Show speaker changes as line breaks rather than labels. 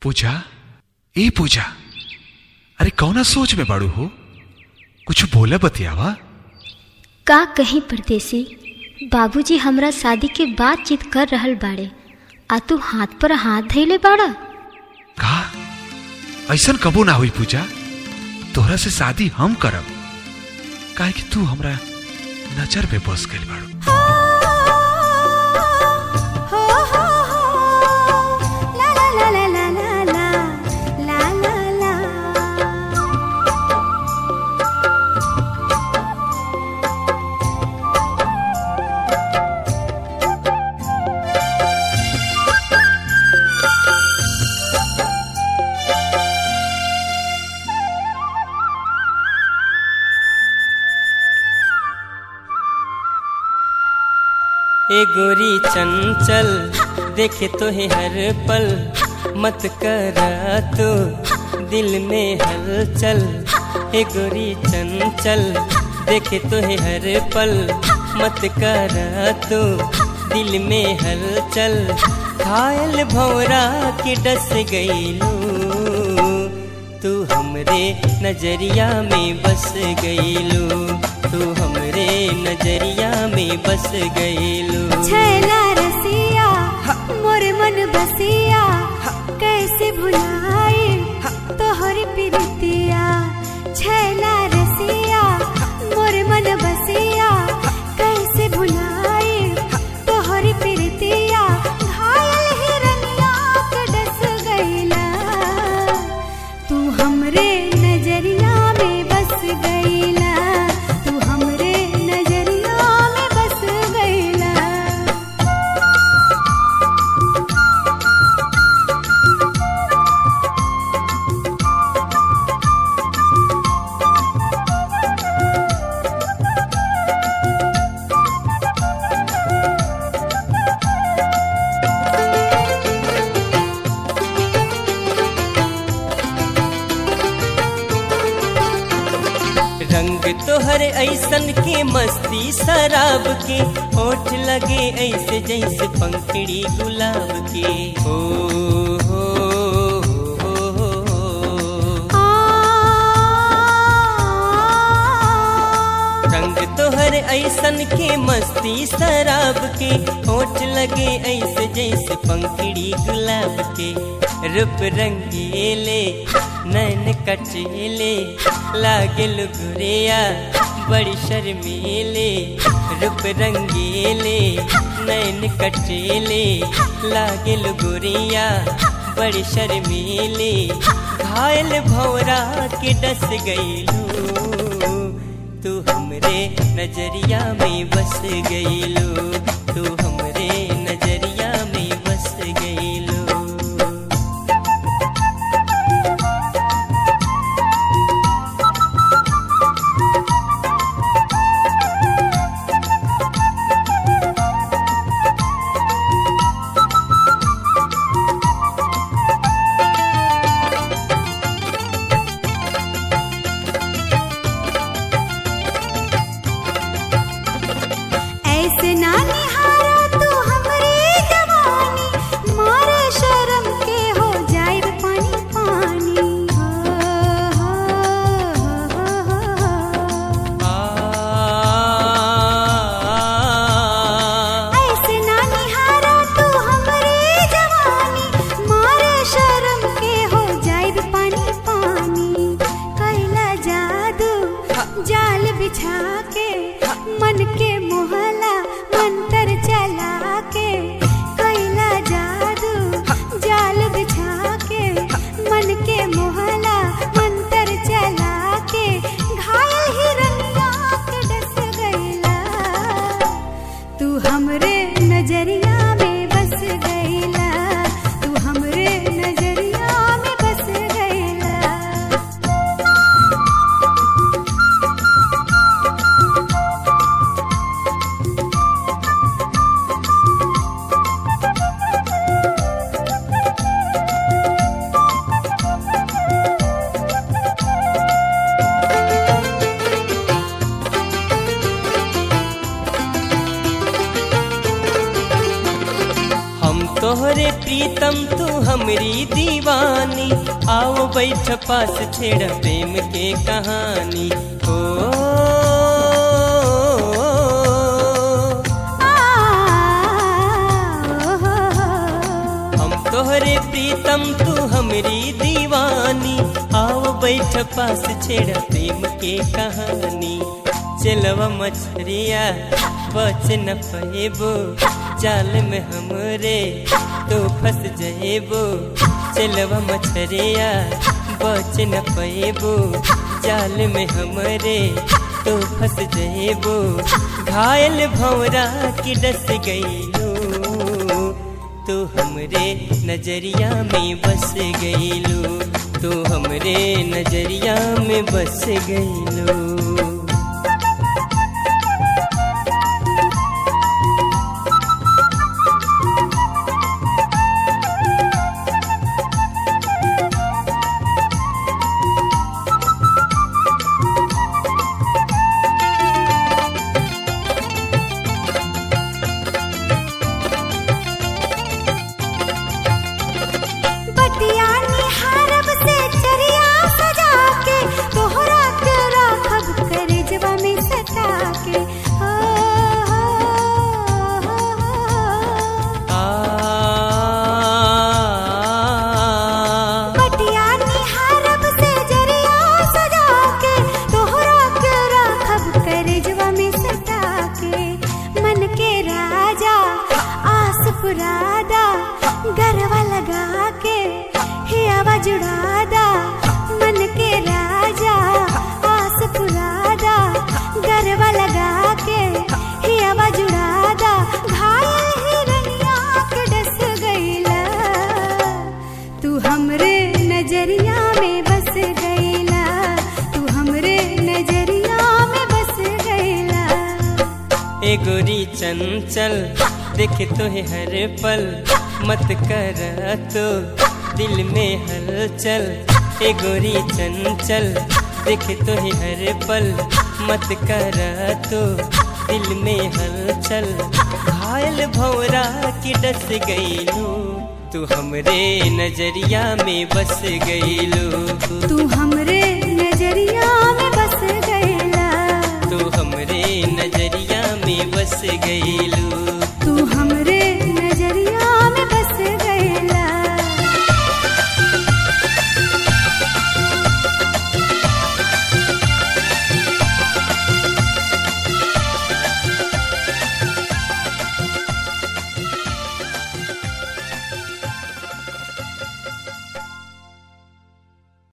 पूजा ए पूजा अरे कौना सोच में बाड़ू हो कुछ बोला बतियावा
का कहीं परदेसी बाबूजी हमरा शादी के बातचीत कर रहल बाड़े आ तू हाथ पर हाथ धैले बाड़ा
का ऐसन कबो ना हुई पूजा तोहरा से शादी हम करब काहे कि तू हमरा नजर पे बस गइल बाड़ू
ए गोरी चंचल देखे तो है हर पल मत कर तो दिल में हलचल ए गोरी चंचल देखे तो है हर पल मत कर तो दिल में हलचल घायल भौरा के डस गईलू तू हमरे नजरिया में बस गईलू तू हमरे नजरिया में बस गईलू
छैला रसिया मोर मन बसिया कैसे भुलाए तोहर प्रीतिया छैला रसिया मोर मन बसिया कैसे भुलाए तोहर प्रीतिया घायल हिरनिया के डस गईला तू हमरे नजरिया में बस गईला तू हमरे नजरिया में बस गईला
रंग तोहर ऐसन के मस्ती शराब के होठ लगे ऐसे जैसे पंखड़ी गुलाब के हो हो हो हो हो। रंग तोहर ऐसन के मस्ती शराब के होठ लगे ऐसे जैसे पंखड़ी गुलाब के रूप रंगीले नैन कचेले लागे लुगुरिया बड़ी शर्मीले रूप रंगीले नैन कचेले लागे लुगुरिया बड़ी शर्मीले घायल भौरा के डस गईलू तू हमरे नजरिया में बस गईलू तू हमरे नजरिया में बस गईलू
ऐसे ना निहा
हमरी दीवानी आओ बैठ पास छेड़ प्रेम के कहानी ओ हम तोहरे प्रीतम तू हमरी दीवानी आओ बैठ पास छेड़ प्रेम के कहानी चलवा मछरिया बच न पेबो जाल में हमरे तो फंस जेबो चलवा मछरिया बच न पेबो जाल में हमरे तो फंस जेबो घायल भौरा की डस गईलो तो हमरे नजरिया में बस गईलो तो हमरे नजरिया में बस गईलो
बतिया निहारब से चरिया सजा के तोहरा के राखब करजवा में सटा के हो, हो, हो, हो।
आ
बटिया निहारब से जरिया सजा के तोहरा के राखब करजवा में सटा के मन के राजा आस पुरादा गरवा लगा के हियावा जुड़ादा मन के राजा आस पुरादा गरवा लगा के हियावा जुड़ादा घायल हिरनिया के डस गईला तू हमरे नजरिया में बस गईला तू हमरे नजरिया में बस गईला
ए गोरी चंचल देख तो है हर पल मत कर तो दिल में हलचल ए गोरी चंचल देख तो है हर पल मत कर तो दिल में हलचल घायल भौरा की डस गईलू तू हमरे नजरिया में बस गईलू
तू हमरे नजरिया में बस गईला
तू हमरे नजरिया में बस गईलू